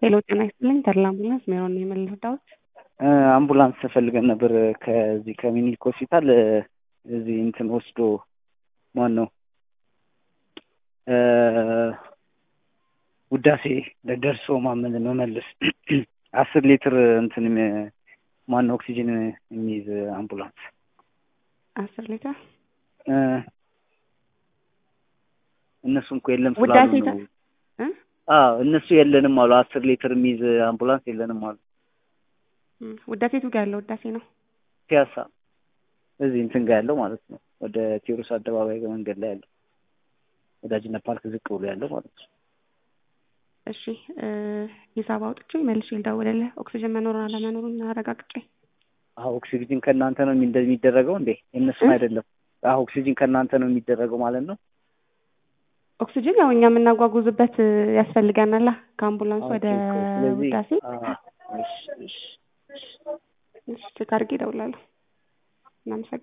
ሄሎ ጤና ይስጥልኝ ተድላ አምቡላንስ ሜሮን ነው የምንረዳዎት? አምቡላንስ ፈልገን ነበር ከዚህ ከሚኒሊክ ሆስፒታል እዚህ እንትን ወስዶ ማን ነው ውዳሴ ደርሶ ማመን መመለስ አስር ሊትር እንትን ማን ነው ኦክሲጅን የሚይዝ አምቡላንስ አስር ሊትር እነሱ እኮ የለም ውዳሴ ስላሉ ነው። አዎ እነሱ የለንም አሉ። አስር ሊትር የሚይዝ አምቡላንስ የለንም አሉ። ውዳሴ ቱ ጋር ያለው ውዳሴ ነው። ፒያሳ እዚህ እንትን ጋር ያለው ማለት ነው። ወደ ቴዎድሮስ አደባባይ መንገድ ላይ ያለው ወዳጅነት ፓርክ ዝቅ ብሎ ያለው ማለት ነው። እሺ ሂሳብ አውጥቼ መልሼ ልደውልልህ። ኦክሲጅን መኖሩን አለመኖሩን አረጋግጬ። አዎ ኦክሲጅን ከእናንተ ነው የሚ- የሚደረገው እንዴ? የእነሱን እ? አይደለም። አዎ ኦክሲጅን ከእናንተ ነው የሚደረገው ማለት ነው። ኦክሲጅን ያው እኛ የምናጓጉዝበት ያስፈልገናላ ከአምቡላንስ ወደ ኦኬ፣ ኦኬ። ስለዚህ ውዳሴ። አዎ፣ እሺ፣ እሺ። እሺ ቼክ አድርጌ እደውላለሁ። እናመሰግናለን።